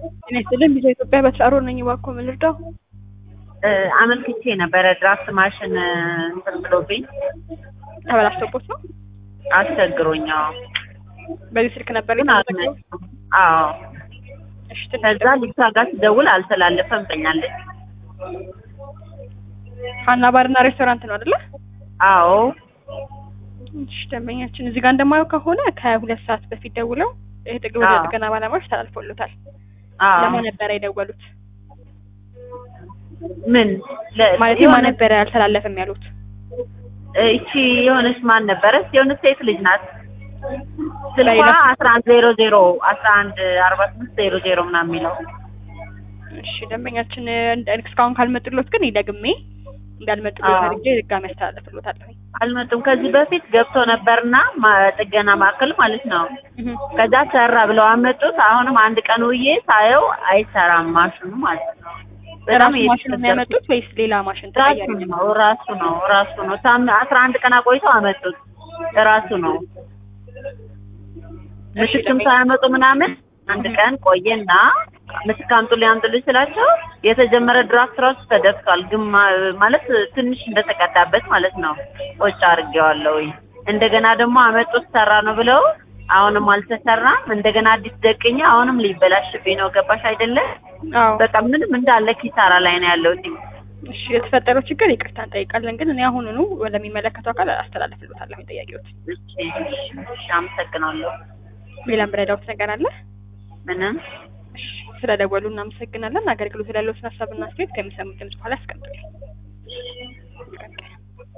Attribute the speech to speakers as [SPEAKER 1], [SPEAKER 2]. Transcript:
[SPEAKER 1] ጤና ይስጥልኝ ቪዛ ኢትዮጵያ በተራሮ ነኝ። እባክዎ ምን ልርዳው?
[SPEAKER 2] አመልክቼ ነበረ ድራፍት ማሽን እንትን ብሎብኝ
[SPEAKER 1] ተበላሽቶቦት ነው?
[SPEAKER 2] አስቸግሮኝ። አዎ
[SPEAKER 1] በዚህ ስልክ ነበር
[SPEAKER 2] ግን
[SPEAKER 1] የተመዘገበው?
[SPEAKER 2] አልመጣም። አዎ
[SPEAKER 1] እሺ ትንሽ
[SPEAKER 2] ከዛ ልጅቷ ጋር ስደውል አልተላለፈም ብኛለች።
[SPEAKER 1] ሀና ባርና ሬስቶራንት ነው አይደለ?
[SPEAKER 2] አዎ
[SPEAKER 1] እሺ ደንበኛችን እዚህ ጋር እንደማየው ከሆነ ከሁለት ሰዓት በፊት ደውለው ይህ ጥግ ወደ
[SPEAKER 2] አዎ።
[SPEAKER 1] ጥገና ባለሙያዎች ተላልፎሎታል።
[SPEAKER 2] አዎ
[SPEAKER 1] ለማን ነበረ የደወሉት?
[SPEAKER 2] ምን ለ-
[SPEAKER 1] ማለት
[SPEAKER 2] የሆነ-
[SPEAKER 1] ማን ነበረ አልተላለፈም ያሉት?
[SPEAKER 2] እቺ የሆነች ማን ነበረች? የሆነች ሴት ልጅ ናት። ስልኳ
[SPEAKER 1] በይለፍ-
[SPEAKER 2] አስራ አንድ ዜሮ ዜሮ አስራ አንድ አርባ ስምንት ዜሮ ዜሮ ምናምን የሚለው
[SPEAKER 1] እሺ ደንበኛችን እንደ- እስካሁን ካልመጡሎት ግን ደግሜ እንዳልመጡሎት
[SPEAKER 2] አዎ።
[SPEAKER 1] አድርጌ ድጋሚ ያስተላልፍሎታለሁ።
[SPEAKER 2] አልመጡም። ከዚህ በፊት ገብቶ ነበርና ማ- ጥገና ማዕከል ማለት ነው።
[SPEAKER 1] እህ
[SPEAKER 2] ከዛ ሰራ ብለው አመጡት። አሁንም አንድ ቀን ውዬ ሳየው አይሰራም ማሽኑ ማለት ነው። በጣም
[SPEAKER 1] ራሱ ማሽኑ ነው ያመጡት ወይስ ሌላ ማሽን
[SPEAKER 2] ራሱ
[SPEAKER 1] ተቀያሪ ነው?
[SPEAKER 2] ነው ራሱ ነው ራሱ ነው። ሳም አስራ አንድ ቀን አቆይተው አመጡት። ራሱ ነው
[SPEAKER 1] እሺ
[SPEAKER 2] ምትክም
[SPEAKER 1] ደንበኛ-
[SPEAKER 2] ሳያመጡ ምናምን አንድ ቀን ቆየና ምትክ አምጡልኝ አምጡልኝ ስላቸው የተጀመረ ድራፍት ራሱ ተደፍቷል። ግማ ማለት ትንሽ እንደተቀዳበት ማለት ነው። ቆጭ አድርጌዋለሁ። እንደገና ደግሞ አመጡት ሰራ ነው ብለው አሁንም አልተሰራም። እንደገና አዲስ ደቅኛ አሁንም ሊበላሽብኝ ነው። ገባሽ አይደለ?
[SPEAKER 1] አዎ
[SPEAKER 2] በቃ ምንም እንዳለ ኪሳራ ላይ ነው ያለሁት።
[SPEAKER 1] እሺ የተፈጠረው ችግር ይቅርታ እንጠይቃለን፣ ግን እኔ አሁኑኑ ወደሚመለከተው አካል አስተላልፍልዎታለሁ ጥያቄዎት።
[SPEAKER 2] እሺ፣ እሺ፣ አመሰግናለሁ።
[SPEAKER 1] ሌላም ረዳውት ነገር አለ?
[SPEAKER 2] ምንም
[SPEAKER 1] እሺ ስለደወሉ እናመሰግናለን። አገልግሎት ላለው ሀሳብና አስተያየት ከሚሰሙት ድምጽ በኋላ ያስቀምጡልኝ።